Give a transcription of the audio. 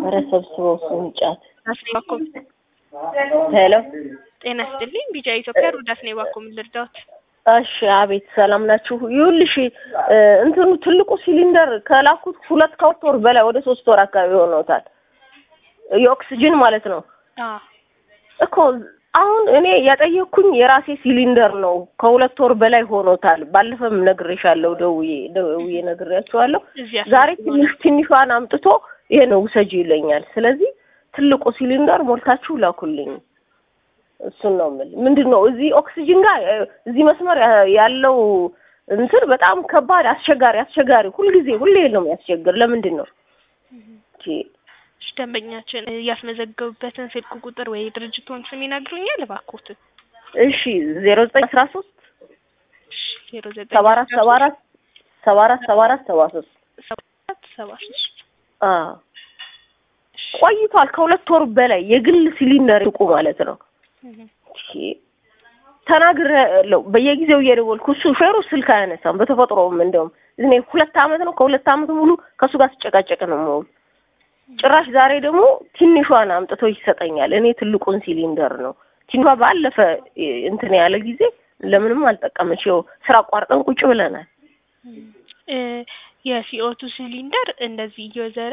ኧረ ሰብስበው እሱን ጫት። ዳስኔ ባኮ ሄሎ ጤና ይስጥልኝ። ቢጫ ኢትዮጵያ ዳስኔ ባኮ ምን ልርዳዎት? እሺ፣ አቤት ሰላም ናችሁ? ይኸውልሽ እንትኑ ትልቁ ሲሊንደር ከላኩት ሁለት ከሁለት ወር በላይ ወደ ሶስት ወር አካባቢ ሆኖታል። የኦክስጅን ማለት ነው አዎ እኮ አሁን እኔ የጠየቅኩኝ የራሴ ሲሊንደር ነው። ከሁለት ወር በላይ ሆኖታል። ባለፈም ነግሬሻለሁ፣ ደውዬ ደውዬ ነግሬያቸዋለሁ። እዚያ ዛሬ ትንሽ ትንሿን አምጥቶ ይሄ ነው ውሰጂ ይለኛል። ስለዚህ ትልቁ ሲሊንደር ሞልታችሁ ላኩልኝ። እሱን ነው የምልህ። ምንድን ነው እዚህ ኦክሲጅን ጋር እ፣ እዚህ መስመር ያ- ያለው እንትን በጣም ከባድ አስቸጋሪ አስቸጋሪ ሁልጊዜ ሁሌ ነው የሚያስቸግር። ለምንድን ነው ኦኬ፣ እሺ፣ ደንበኛችን ያስመዘገቡበትን ስልክ ቁጥር ወይ ድርጅቱን ስም ይነግሩኛል እባክዎትን? እሺ ዜሮ ዘጠኝ አስራ ሶስት ዜሮ ዘጠኝ ሰባ አራት ሰባ አራት ሰባ አራት ሰባ አራት ሰባ ሶስት ሰባት ሰባ ሶስት አዎ ቆይቷል። ከሁለት ወር በላይ የግል ሲሊንደር ይቁ ማለት ነው። እሺ ተናግሬያለሁ። በየጊዜው እየደወልኩ እሱ ሾፌሩ ስልክ አያነሳም። በተፈጥሮም እንደውም እኔ ሁለት አመት ነው ከሁለት አመት ሙሉ ከእሱ ጋር ስጨቃጨቅ ነው የምውል። ጭራሽ ዛሬ ደግሞ ትንሿን አምጥቶ ይሰጠኛል። እኔ ትልቁን ሲሊንደር ነው ትንሿ ባለፈ እ፣ እንትን ያለ ጊዜ ለምንም አልጠቀመች። ይኸው ስራ አቋርጠን ቁጭ ብለናል። እ፣ የሲኦቱ ሲሊንደር እንደዚህ እየዘረ